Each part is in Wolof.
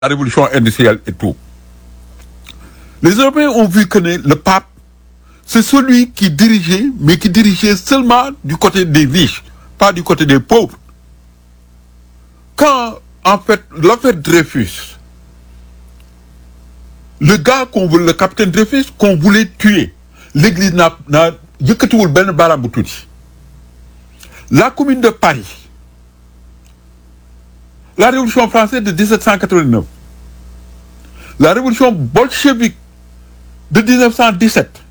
la révolution industrielle et tout. Les Européens ont vu que le pape, c'est celui qui dirigeait, mais qui dirigeait seulement du côté des riches, pas du côté des pauvres. Quand, en fait, l'affaire Dreyfus, le gars qu'on voulait, le capitaine Dreyfus, qu'on voulait tuer, l'église n'a, n'a, yëkkatiwul benn baaraam bu tuuti. La commune de Paris, la révolution française de 1789, la révolution bolchevique de 1917,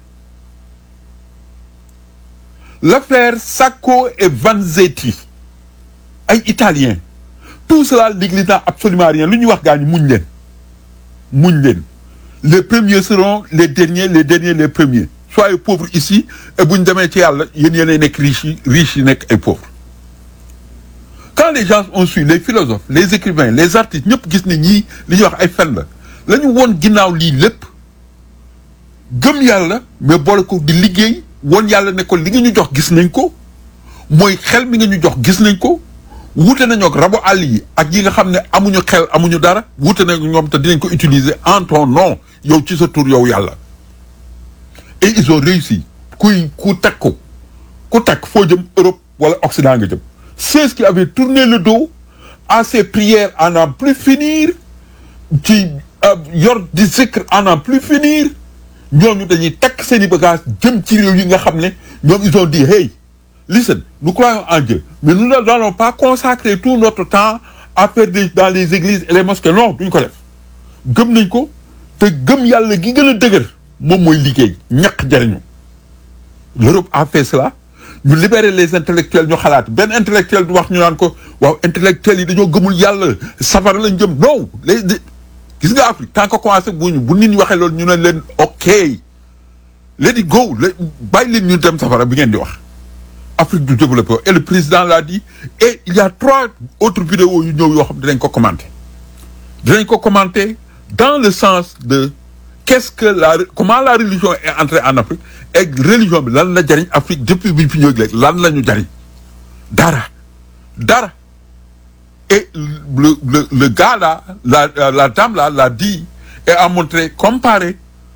l'affaire Sacco et Vanzetti, ay Italiens, tout cela, l'église n'a absolument rien. Lu ñuy wax gaa ñi muñ leen muñ leen les premiers seront les derniers les derniers les premiers soyez pauvres ici et bu ñu demee ci yàlla yéen yéenay nekk riches yi riches yi nekk ay pauvres quand les gens ont su les philosophes les écrivains les artistes ñëpp gis ne ñii li ñuy wax ay fen la la ñu woon ginnaaw lii lépp gëm yàlla mais boole ko di liggéey woon yàlla ne ko li nga ñu jox gis nañ ko mooy xel mi nga ñu jox gis nañ ko wuute nañoo ak rabu àll yi ak yi nga xam ne amuñu xel amuñu dara wuute nañu ñoom te dinañ ko utiliser en ton nom yow ci sa tur yow yàlla et ils ont réussi kuy ku teg ko ku teg foo jëm Europe wala Occident nga jëm ceux qui avaient tourné le dos à ces prières à n'en plus finir ci yor di zikr à n'en plus finir ñooñu dañuy takk seen i bagages jëm ci réew yi nga xam ne ñoom ils ont dit hey listen nous croyons en Dieu mais nous ne allons pas consacrer tout notre temps à faire des dans les églises et les mosquées non duñ ko def gëm nañ ko te gëm yàlla gi gën a dëgër moom mooy liggéey ñaq jariñu l'Europe a fait cela ñu libérer les intellectuels ñu xalaat benn intellectuel du wax ñu naan ko waaw intellectuels yi dañoo gëmul yàlla safara lañ jëm non les gis nga Afrique tant que commencé bu ñu bu nit ñi waxee loolu ñu ne leen ok let it go bàyyi leen ñu dem safara bi ngeen di wax Afrique du développé et le président l'a dit et il y a trois autres vidéos yu ñëw yoo xam dinañ ko commenter dinañ ko commenter dans le sens de qu'est-ce que la comment la religion est entrée en Afrique et religion bi lan la jariñ Afrique depuis bi ñu fi ñëw léegi lan la ñu jariñ dara dara et le le le gars là la la dame là l'a dit et a montré comparé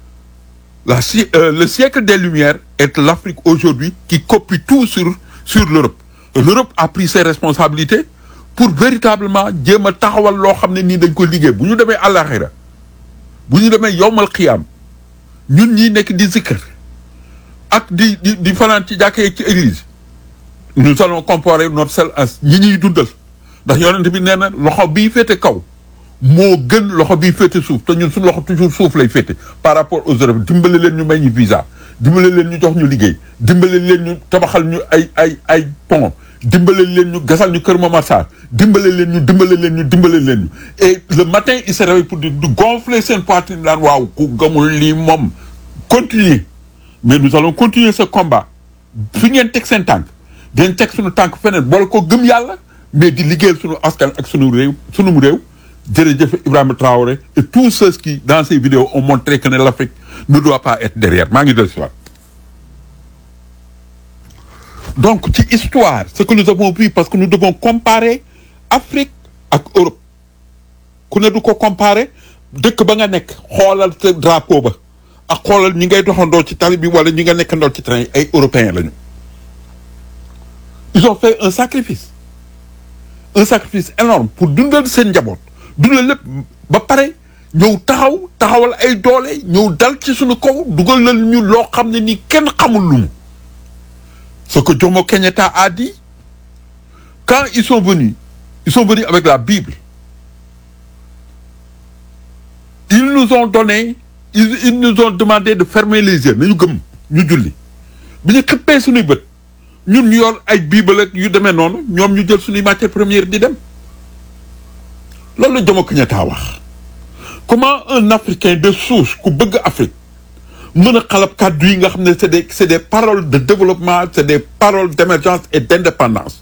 la euh, le siècle des Lumières est l'Afrique aujourd'hui qui copie tout sur sur l'Europe et l'Europe a pris ses responsabilités pour véritablement jéem a taxawal loo xam ne nii dañ ko liggéey bu ñu demee àllaxira bu ñu demee yowmal xiyaam ñun ñii nekk di zikr ak di di di fanaan ci jàkkee ci église nous allons comparer notre sel as ñi ñuy dundal ndax yonent bi nee na loxo bii féete kaw moo gën loxo bii féete suuf te ñun suñu loxo toujours suuf lay féete par rapport aux Européens dimbale leen ñu may ñu visa dimbale leen ñu jox ñu liggéey dimbale leen ñu tabaxal ñu ay ay ay pont dimbale leen ñu gasal ñu Kër Momar Sarr dimbale leen ñu dimbale leen ñu dimbale leen ñu et le matin il se réveille pour di gonfler seen poitrine daan waaw ku gëmul lii moom continuer mais nous allons continuer ce combat fi ngeen teg seen tànk dañ teg suñu tànk feneen boole ko gëm yàlla mais di liggéeyal suñu askan ak suñu réew suñu réew jërëjëf Ibrahima Traoré et tous ceux qui dans ces vidéos ont montré que ne l'Afrique ne doit pas être derrière maa ngi del si waat donc ci histoire ce que nous avons vu parce que nous devons comparer Afrique ak Europe ku ne du ko comparer dëkk ba nga nekk xoolal sa drapeau ba ak xoolal ñi ngay doxandoo ci tali bi wala ñi nga nekkandoo ci train ay européens lañu ils ont fait un sacrifice un sacrifice énorme pour dundal seen njaboot dundal lépp ba pare ñëw taxaw taxawal ay doole ñëw dal ci suñu kaw dugal na ñu loo xam ne ni kenn xamul lu mu ce que Jomo Kenyatta a dit quand ils sont venus ils sont venus avec la Bible ils nous ont donné ils, ils nous ont demandé de fermer les yeux nañu gëm ñu julli bi ñu xëppee suñuy bët ñun ñu yor ay Bible ak yu demee noonu ñoom ñu jël suñuy matière première di dem loolu la Jomo Kenyatta wax comment un Africain de souche ku bëgg Afrique mën a xalab kàddu yi nga xam ne c'est des c'est des paroles de développement c'est des paroles d'émergence et d'indépendance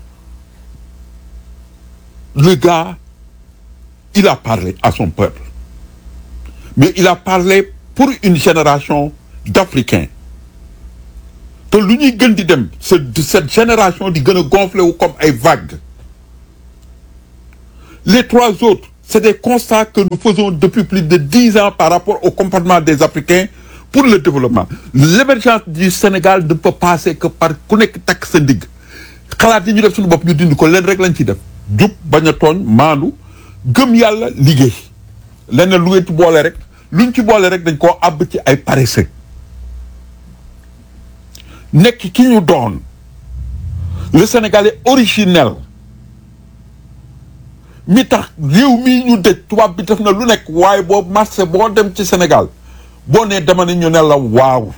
le gars il a parlé à son peuple mais il a parlé pour une génération d'Africains te lu ñuy gën di dem cette génération di gën a gonfler wu comme ay vagues les trois autres c'est des constats que nous faisons depuis plus de dix ans par rapport au comportement des Africains pour le développement l'émergence du Sénégal ne peut passer que par ku nekk takk sa ndigg xalaat yi ñu def suñu bopp ñu dindi ko leen rek lañ ciy def jub bañ a tooñ maandu gëm yàlla liggéey leneen lu ngeen ci boole rek luñ ci boole rek dañ koo àbb ci ay paresseux nekk ki ñu doon le Sénégalais originel mi tax réew mii ñu dëj tubaab bi def na lu nekk waaye boo marché boo dem ci Sénégal boo nee dama ne ñu ne la waaw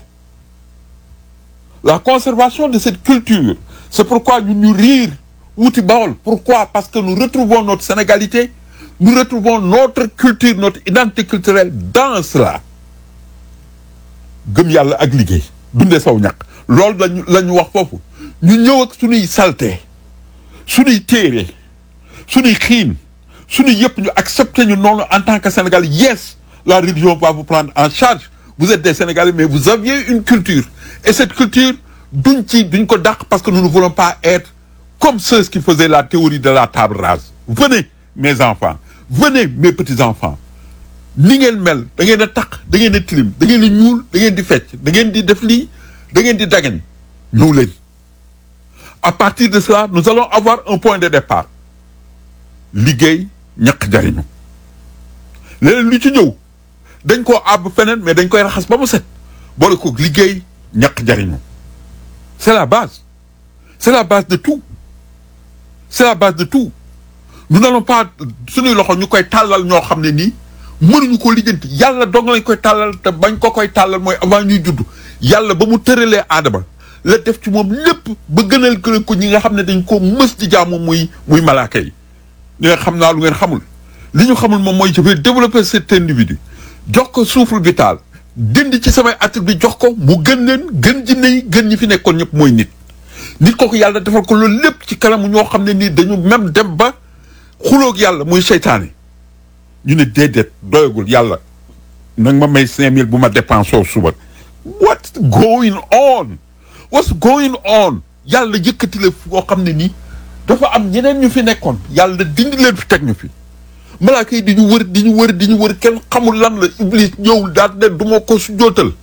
la conservation de cette culture c'est pourquoi ñu ñu riir wuti Bawol pourquoi parce que nous retrouvons notre sénégalité nous retrouvons notre culture notre identité culturelle dans cela gëm yàlla ak liggéey dundee saw ñàkk loolu lañu la ñu wax foofu ñu ñëw ak suñuy salte suñuy téere suñuy xiin suñuy yëpp ñu accepter ñu noonu en tant que Sénégalais yes la religion va vous prendre en charge vous êtes des Sénégalais mais vous aviez une culture et cette culture duñ ci duñ ko dàq parce que nous ne voulons pas être comme ceux qui faisaient la théorie de la table rase venez mes enfants venez mes petits enfants ni ngeen mel da ngeen a taq da ngeen a tilim da ngeen di ñuul da ngeen di fecc da ngeen di def lii da ngeen di dagen ñëw leen à partir de cela nous allons avoir un point de départ liggéey ñaq jariñu leneen lu ci ñëw dañ koo àbb feneen mais dañ koy raxas ba mu set boole ko liggéey ñaq jariñu c'est la base c'est la base de tout c'est la base de tout nous n'allons pas suñuy loxo ñu koy tàllal ñoo xam ne nii mënuñu ko lijjanti yàlla dong lañ koy tàllal te bañ ko koy tàllal mooy avant ñuy judd yàlla ba mu tëralee aadama la def ci moom lépp ba gënal ko ñi nga xam ne dañ ko mës di jaamu muy muy malaaka yi li nga xam naa lu ngeen xamul li ñu xamul moom mooy je vais développer cet individu jox ko souffle vital dindi ci samay attribut jox ko mu gën leen gën jinne yi gën ñi fi nekkoon ñëpp mooy nit nit kooku yàlla defal ko loolu lépp ci kanamu ñoo xam ne nii dañu même dem ba xuloog yàlla muy seytaane ñu ne déedéet doyagul yàlla nag ma may cinq mille bu ma dépensé suba what's going on what's going on yàlla yëkkati la foo xam ne nii dafa am ñeneen ñu fi nekkoon yàlla dindi leen fi teg ñu fi malaaka yi di ñu wër di ñu wër di ñu wër kenn xamul lan la iblis ñëw daal ne du ma ko su jootal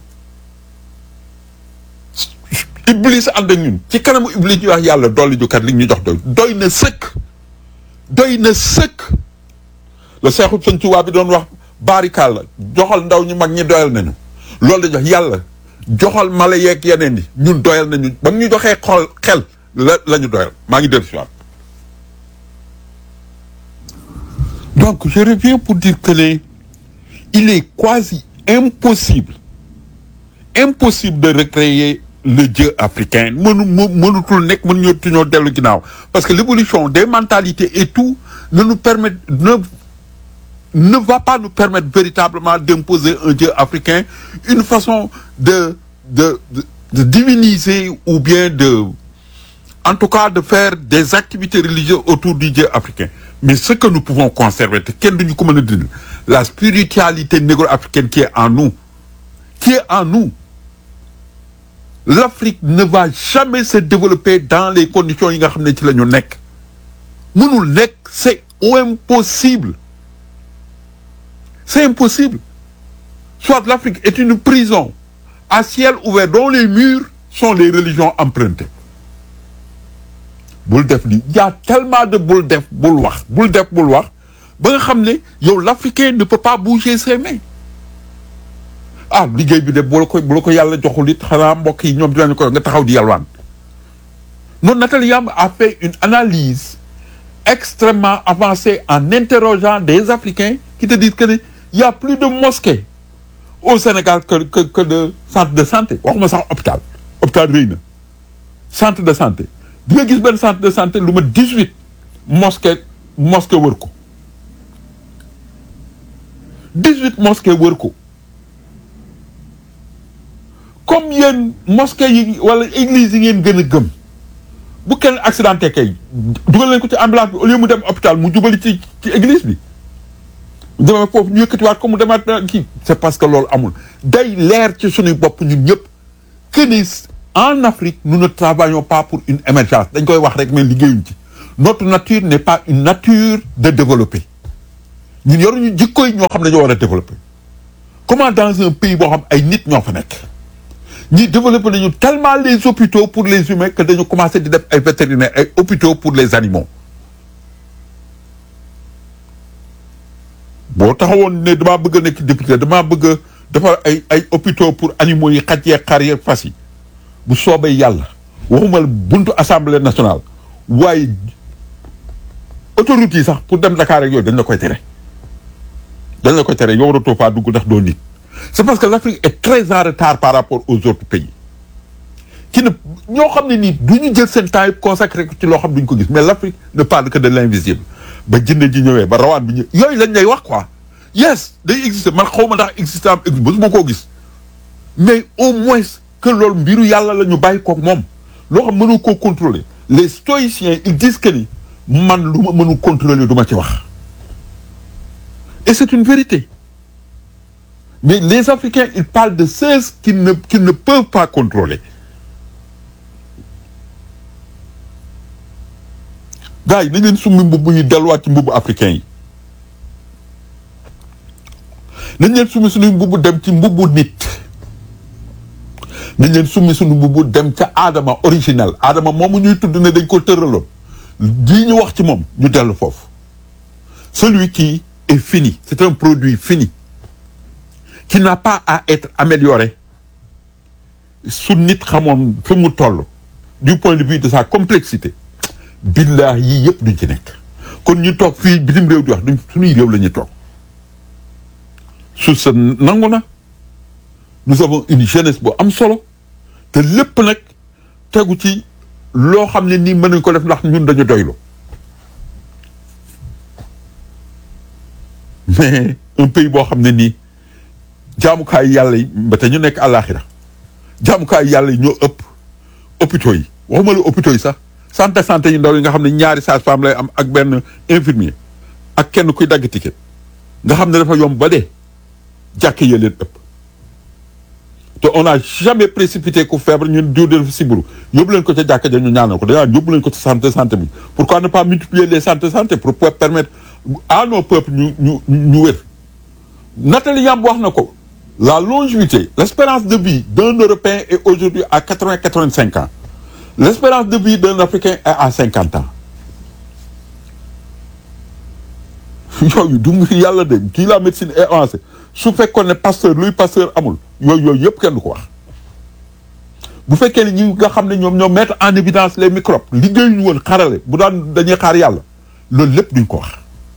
iblis ànd ak ñun ci kanamu iblis ñu wax yàlla dolli ju kat li ñu jox doy doy na sëkk doy na sëkk la seexu sëñ Tuubaa bi doon wax baarikaal la joxal ndaw ñu mag ñi doyal nañu loolu la jox yàlla joxal mala yeeg yeneen yi ñun doyal nañu ba ñu joxee xol xel la la ñu doyal maa ngi dellu si waat donc je reviens pour dire que ne il est quasi impossible impossible de recréer le Dieu africain mënu mënutul nekk mën ñoo tuñoo dellu ginnaaw parce que l'évolution des mentalités et tout ne nous permet ne ne va pas nous permettre véritablement d'imposer un Dieu africain une façon de de de, de diviniser ou bien de en tout cas de faire des activités religieuses autour du Dieu africain mais ce que nous pouvons conserver te kenn duñu ko mën a dindi la spiritualité négro-africaine qui est en nous qui est en nous l'Afrique ne va jamais se développer dans les conditions yi nga xam ne ci la ñu nekk mënul nekk c'est impossible c'est impossible soit l'Afrique est une prison à ciel ouvert dont les murs sont les religions empruntées bul def li y a tellement de bul def bul wax bul def bul wax ba nga xam ne yow l'Africain ne peut pas bouger ses mains ah liggéey bi de bu la ko bu la ko yàlla joxul it xanaa mbokk yi ñoom dinañu ko nga taxaw di yalwaan noonu Nathalie Yamb a fait une analyse extrêmement avancée en interrogeant des Africains qui te disent que ne y a plus de mosquées au Sénégal que que que de centre de santé waxuma sax hôpital hôpital rëy na centre de santé di nga gis benn centre de santé lu ma dix-huit mosquées mosquées wër ko dix-huit mosquées wër ko comme yéen mosquées yi wala église yi ngeen gën a gëm bu kenn accidenté kay dugal leen ko ci ambulance bi au lieu mu dem hôpital mu jubali ci ci église bi dama foofu ñu yëkkatiwaat ko mu demaat kii c'est parce que loolu amul day leer ci suñuy bopp ñun ñëpp que ni en Afrique nous ne travaillons pas pour une émergence dañ koy wax rek mais liggéeyuñ ci notre nature n'est pas une nature de développer ñun yoruñu jikko yi ñoo xam ne ñoo war a développer comment dans un pays boo xam ay nit ñoo fa nekk ñi développer nañu tellement les hôpitaux pour les humains que dañu commencé di def ay vétérinaires ay hôpitaux pour les animaux boo taxawoon ne damaa bëgg a nekk député damaa bëgg a defar ay ay hôpitaux pour animaux yi xaj yeeg xar yeeg fas yi bu soobee yàlla waxuma la buntu assemblée nationale waaye autoroute yi sax pour dem Dakar ak yooyu dañ la koy tere dañ la koy tere yow waratoo faa dugg ndax doo nit c'est parce que l'Afrique est très en retard par rapport aux autres pays qui ne ñoo xam ne nii du ñu jël seen temps yëpp consacré ko ci loo xam duñ ko gis mais l'Afrique ne parle que de l'invisible ba jënd ji ñëwee ba rawaan bi ñëw yooyu lañ lay wax quoi yes day exister man xaw ma ndax exister am existe ba su ma koo gis mais au moins que loolu mbiru yàlla la ñu bàyyi koog moom loo xam mënu koo contrôler les stoïciens ils disent que ni man lu ma mënu contrôler du ma ci wax et c'est une vérité mais les Africains ils parlent de ceux qui ne qui ne peuvent pas contrôler gars yi nañ leen summi mbubb yi delluwaat ci mbubbu africain yi nañ leen summi suñuy mbubb dem ci mbubbu nit nañ leen summi suñu mbubb dem ca aadama original aadama moomu ñuy tudd ne dañ ko tëraloon lii ñu wax ci moom ñu dellu foofu celui qui est fini c'est un produit fini qui n'a pas à être amélioré su nit xamoon fi mu toll du point de vue de sa complexité billah yii yëpp duñ ci nekk kon ñu toog fii bitim réew di wax duñ suñuy réew la ñuy toog suuf sa nangu na nous avons une jeunesse bu am solo te lépp nag tegu ci loo xam ne nii mën nañ ko def ndax ñun dañu doylu mais un pays boo xam ne nii jaamukaay yàlla yi ba te ñu nekk àllaaxira jaamukaay yàlla yi ñoo ëpp hôpitaux yi waxuma la hôpitaux yi sax santé santé yu ndaw yi nga xam ne ñaari sage-femme lay am ak benn infirmier ak kenn kuy dagg ticket nga xam ne dafa yomb ba dee jàkk yee leen ëpp te on n'a jamais précipité ku feebar ñun diw de siburu yóbbu leen ko ca jàkka ja ñu ñaanal ko dañaa yóbbu leen ko ci santé santé bi pourquoi ne pas multiplier les santé santé pour pouvoir permettre à nos peuples ñu ñu ñu wér Nathalie Yamb wax na ko la longévité l'espérance de vie d'un Européen est aujourd'hui à quatre-vingt quatre-vingt-cinq ans l'espérance de vie d'un Africain est à cinquante ans yooyu du ngi yàlla de kii la médecine est avancée su fekkoon ne pasteur luy pasteur amul yooyu yooyu yëpp kenn du ko wax bu fekkee ne ñi nga xam ne ñoom ñoo mettre en évidence les microbes liggéeyuñu woon xarale bu daan dañuy xaar yàlla loolu lépp duñ ko wax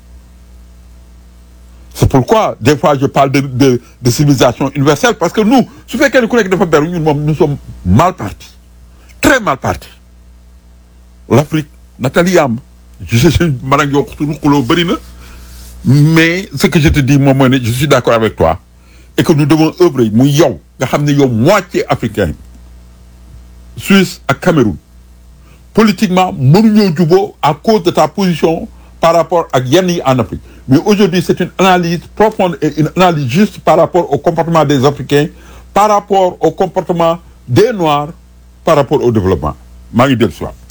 c'est pourquoi des fois je parle de de de civilisation universelle parce que nous su fekkee ne ku nekk dafa beru ñun moom nous sommes mal partis très mal partis l'Afrique Nathalie Yamb je sais man ak yow ruqaloo bëri na mais ce que je te dis moom mooy ne je suis d'accord avec toi et que nous devons œuvrer muy yow nga xam ne yow moitié africain Suisse ak Cameroun politiquement mënuñoo juboo à cause de ta position par rapport ak yenn yi en Afrique mais aujourd'hui c'est une analyse profonde et une analyse juste par rapport au comportement des Africains par rapport au comportement des Noirs par rapport au développement maa ngi dellu si waat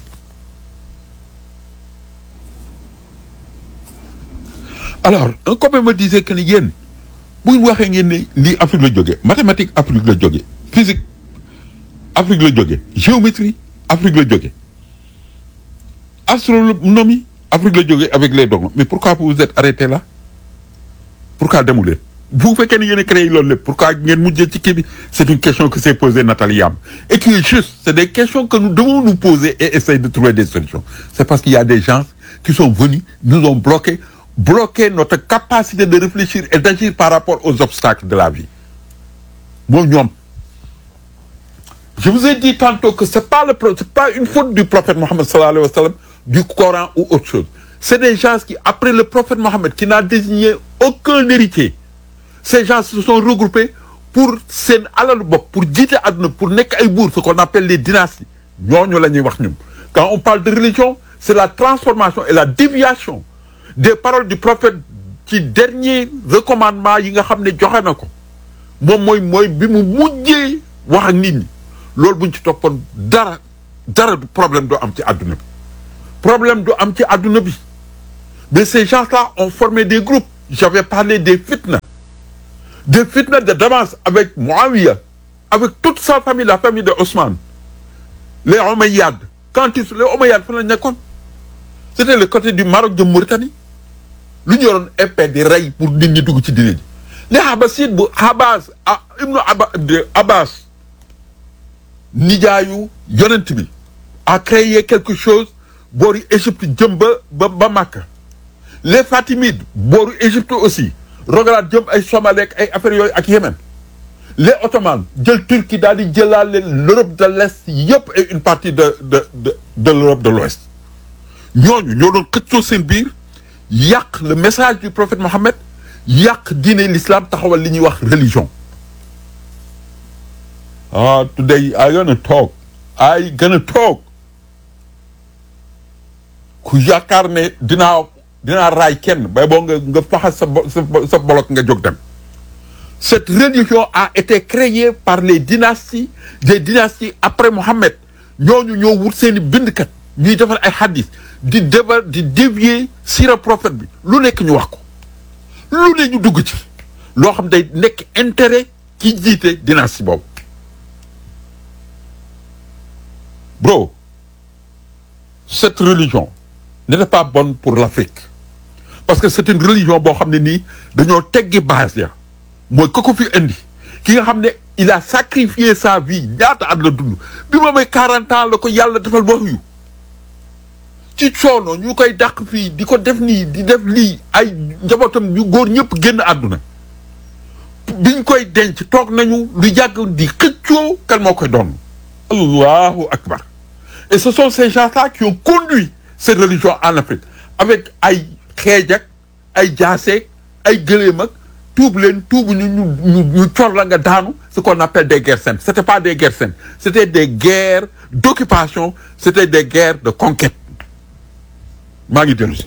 alors un copain me disait que ni yéen bu ñu waxee ngeen ne lii Afrique la jógee mathématique Afrique la jógee physique Afrique la jógee géométrie Afrique la jógee astronomie Afrique la jógee avec les dogmes mais pourquoi vous vous êtes arrêté là pourquoi demu leen bu fekkee ne yéen a créé loolu lépp pourquoi ngeen mujjee ci kii bi c'est une question que s'est posée Nathalie Yamb et qui est juste c'est des questions que nous devons nous poser et essayer de trouver des solutions c'est parce qu'il y a des gens qui sont venus nous ont bloqué bloquer notre capacité de réfléchir et d'agir par rapport aux obstacles de la vie moom ñoom je vous ai dit tantôt que c'est pas le c'est pas une faute du prophète Mohammed sallallahu alayhi wa sallam du Coran ou autre chose c'est des gens qui après le prophète Mohammed qui n'a désigné aucun héritier ces gens se sont regroupés pour seen alalu bopp pour jiite àdduna pour nekk ay buur ce qu'on appelle les dynasties ñooñu la ñuy wax ñun quand on parle de religion c'est la transformation et la déviation des paroles du prophète ci dernier recommandement yi nga xam ne joxe na ko moom mooy mooy bi mu mujjee wax ak nit ñi loolu buñ ci toppoon dara dara du problème doo am ci àdduna bi problème du am ci àdduna bi mais ces gens-là ont formé des groupes j'avais parlé des fitna des fitna de Damas avec Muawiya avec toute sa famille la famille de Ousmane les Omeyyades quand ils les Omeyyades fan la nekkoon c'était le côté du Maroc de Mauritanie lu ñu yoroon épée di rey pour nit ñi dugg ci diine ji les Abbassides bu Abbas ah ibnu Abba de Abbas nijaayu yonent bi a créé quelque chose booru Égypte jëm ba ba ba Makka les Fatimides booru Égypte aussi rogalaat jëm ay Somalie ak ay affaires yooyu ak Yémen les Ottomans jël Turquie daal di jëlaale l'Europe de l'Est yëpp et une partie de de de de l'Europe de l'Ouest ñooñu ñoo doon xëccoo seen biir yàq le message du prophète Mohammed yàq diine l'islam taxawal li ñuy wax religion ah today I gonna talk I gonna talk ku yaakaar ne dinaa dinaa raay kenn bay boo nga nga faxas sa bo sa sa bolok nga jóg dem cette religion a été créée par les dynasties des dynasties après Mohammed ñooñu ñoo wut seeni bindkat ñuy defar ay hadith di defar di dévier sira prophète bi lu nekk ñu wax ko lu ne ñu dugg ci loo xam day nekk intérêt ki jiite dynastie boobu bro cette religion n'était pas bonne pour l'Afrique parce que c'est une religion boo xam ne nii dañoo teggi base ya mooy ko ko fi indi ki nga xam ne il a sacrifié sa vie ñaata at la dund bi ma may 40 ans la ko yàlla defal wax yu ci coono ñu koy dàq fii di ko def nii di def lii ay njabootam yu góor ñëpp génn àdduna biñ koy denc toog nañu lu yàgg di xëccoo kan moo koy doon allahu akbar et ce sont ces gens-là qui ont conduit cette religion en Afrique avec ay xeej ak ay jaaseeg ay gëléem ak tuub leen tuubu ñu ñu ñu ñu cor la nga daanu ce qu'on appelle des guerres saintes c'était pas des guerres saintes c'était des guerres d'occupation c'était des guerres de conquête maa ngi dellu si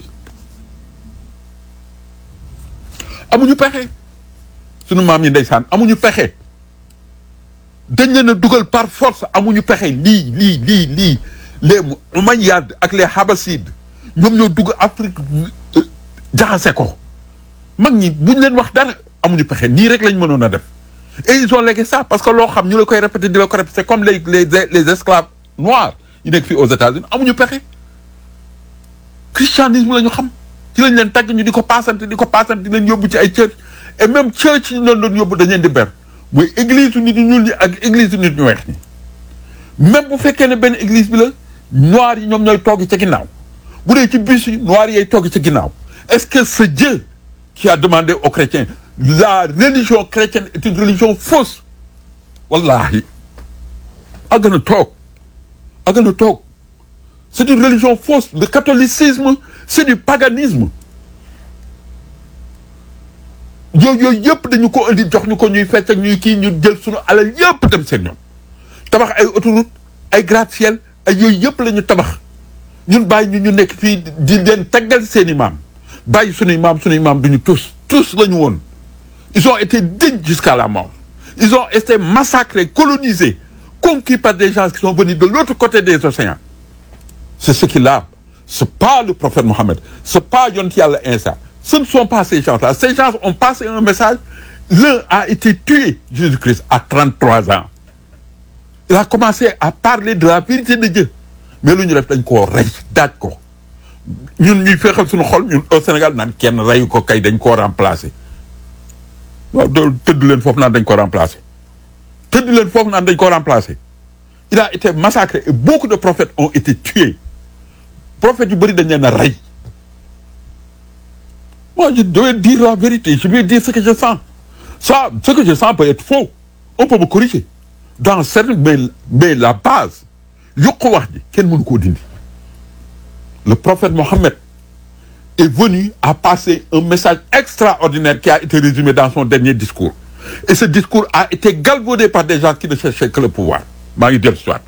amuñu pexe sunu maam yi ndeysaan amuñu pexe dañ leen a dugal par force amuñu pexe lii lii lii lii les Umayyades ak les Habassides ñoom ñoo dugg Afrique jaxase ko mag ñi buñ leen wax dara amuñu pexe nii rek lañ mënoon a def et ils ont légué ça parce que loo xam ñu la koy répéter di la ko répéter c'est comme les les les esclaves noirs yi nekk fii aux États-Unis amuñu pexe christianisme la ñu xam ci lañ leen tagg ñu di ko paasante di ko paasante di leen yóbbu ci ay church et même church ñu leen doon yóbbu dañ leen di ber mooy église nit ñu ñuul ñi ak église nit ñu weex ñi même bu fekkee ne benn église bi la noir yi ñoom ñooy togg ca ginnaaw bu dee ci bus yi noir yay togg ca ginnaaw est-ce que ce Dieu qui a demandé aux chrétiens la religion chrétienne est une religion fausse wallahi a gën a toog a gën a toog c'est une religion fausse le catholicisme c'est du paganisme yooyu yooyu yëpp dañu ko indi jox ñu ko ñuy fecc ak ñuy kii ñu jël suñu alal yëpp dem seen ñoom tabax ay autoroute ay gratte-ciel ay yooyu yëpp la ñu tabax ñun bàyyi ñu ñu nekk fii di leen taggal seen i maam bàyyi suñuy maam suñuy maam duñu tous tous la ñu woon ils ont été dignes jusqu'à la mort ils ont été massacrés colonisés conquis par des gens qui sont venus de l'autre côté des océans c'est ce qu'il a c'est pas le prophète Mohammed c'est pas yonent yàlla Isa ce ne sont pas ces gens-là ces gens ont passé un message l'un a été tué Jésus-Christ à 33 ans il a commencé à parler de la vérité de Dieu mais lu ñu def dañ koo rey daaj ko ñun ñuy feexal suñu xol ñun au Sénégal naan kenn reyu ko kay dañ koo remplacer waaw doolu tëdd leen foofu naan dañ ko remplacer tëdd leen foofu naan dañ ko remplacer il a été massacré et beaucoup de prophètes ont été tués prophètes yu bëri dañ leen a rey moi je dois dire la vérité je vais dire ce que je sens ça ce que je sens peut être faux on peut me corriger dans certaines mais mais la base yokku wax ji kenn mënu koo dindi le prophète Mohammed est venu à passer un message extraordinaire qui a été résumé dans son dernier discours et ce discours a été galvaudé par des gens qui ne cherchaient que le pouvoir maa ngi dellu soit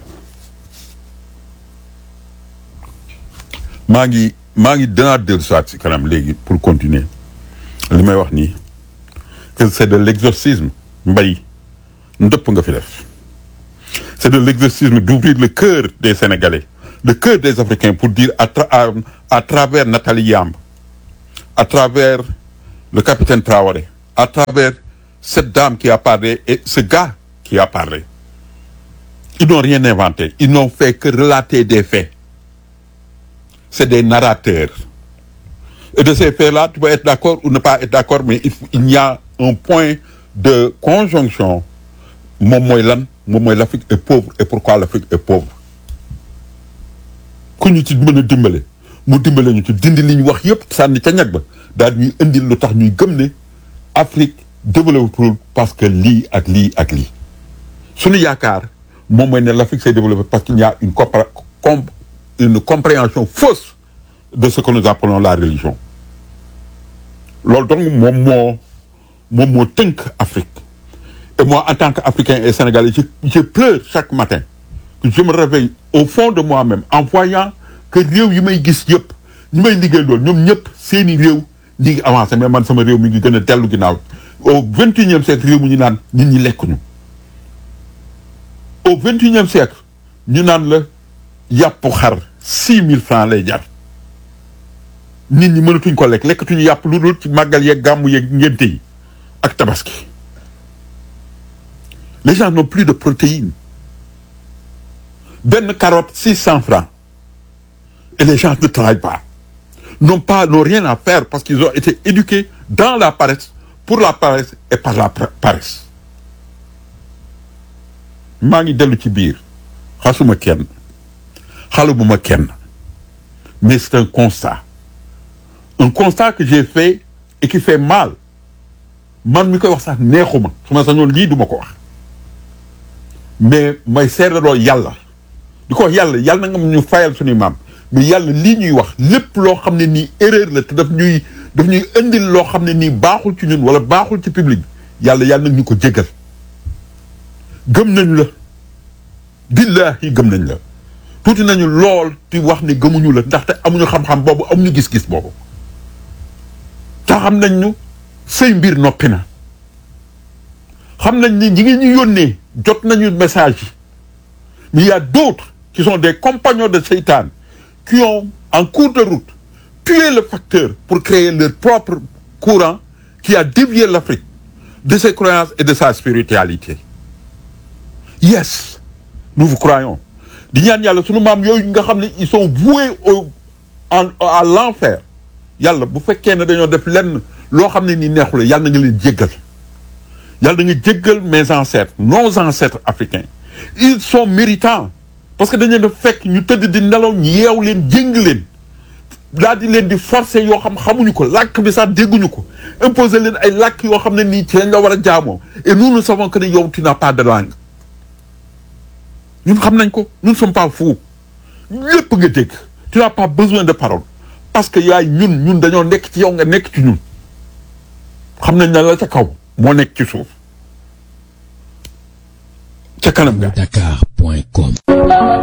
maa ngi maa ngi danaa dellu soit si kanam léegi pour continuer li may wax nii que c'est de l'exorcisme mbay ndëpp nga fi def c'est de l'exorcisme d'ouvrir le cœur des Sénégalais le cœur des Africains pour dire à, tra à, à travers Nathalie Yamb à travers le capitaine Traoré à travers cette dame qui a parlé et ce gars qui a parlé ils n'ont rien inventé ils n'ont fait que relater des faits c'est des narrateurs et de ces faits-là tu peux être d'accord ou ne pas être d'accord mais il, faut- il y a un point de conjonction moom mooy lan moom mooy l'Afrique est pauvre et pourquoi l'Afrique est pauvre ku ñu ci mën a dimbale mu dimbale ñu ci dindi li ñu wax yëpp sànni ca ñag ba daal ñuy indil lu tax ñuy gëm ne Afrique développé parce que lii ak lii ak lii suñu yaakaar moom mooy ne l'Afrique s'est développée parce qu'il y a une compra- com- une compréhension fausse de ce que nous appelons la religion loolu donc moom moo moom moo tënk Afrique et moi en tant qu'Africain et Sénégalais je, je pleure chaque matin je me réveille au fond de moi-même en voyant que réew yi may gis yëpp ñi may liggéey loolu ñoom ñëpp seeni réew ñi ngi avancé mais man sama réew mi ngi gën a dellu ginnaaw au vingt et unième siècle réew mu ñu naan nit ñi lekkuñu au vingt et unième siècle ñu naan la yàpp xar six mille francs lay jar nit ñi mënatuñ ko lekk lekkatuñu yàpp lu dul ci màggal yeeg gàmmu yeeg ngénte yi ak tabaski les gens n'ont plus de protéines benn carotte six cents francs et les gens ne travaillent pas n'ont pas n'ont rien à faire parce qu'ils ont été éduqués dans la paresse pour la paresse et par la pra- paresse maa ngi dellu ci biir xasuma kenn xalabuma kenn mais c'est un constat un constat que j'ai fait et qui fait mal man mi koy wax sax neexuma su ma sañoon lii duma ko wax mais may seedaroo yàlla di ko wax yàlla yàlla na nga ñu fayal suñuy maam mais yàlla lii ñuy wax lépp loo xam ne nii erreur la te daf ñuy daf ñuy indil loo xam ne nii baaxul ci ñun wala baaxul ci public bi yàlla yàlla nag ñu ko jéggal gëm nañ la billaahi gëm nañ la tuuti nañu lool di wax ni gëmuñu la ndaxte amuñu xam-xam boobu amuñu gis-gis boobu te xam nañ ñu say mbir noppi na xam nañ ni ñi ngi ñu yónnee jot nañu message yi mais il y a d'autres qui sont des compagnons de Seytaan qui ont en cours de route tué le facteur pour créer leur propre courant qui a dévié l'Afrique de ses croyances et de sa spiritualité yes nous vous croyons di ñaan yàlla sunu maam yooyu nga xam ne ils sont voués au en à l'enfer yàlla bu fekkee ne dañoo def lenn loo xam ne nii neexu la yàlla na nga leen jéggal yàlla na nga jéggal mes ancêtres nos ancêtres africains ils sont méritants parce que dañ leen a fekk ñu tëdd di nelaw ñu yeew leen jéng leen daal di leen di forcer yoo xam xamuñu ko làkk bi sax dégguñu ko imposer leen ay làkk yoo xam ne nii ci lañ la war a jaamoo et nous nous savons que ne yow tu n'as pas de langue ñun xam nañ ko nous ne sommes pas fous lépp nga dégg tu n'as pas besoin de parole parce que yaay ñun ñun dañoo nekk ci yow nga nekk ci ñun xam nañ ne la ca kaw moo nekk ci suuf ca kanam ga Dakar.com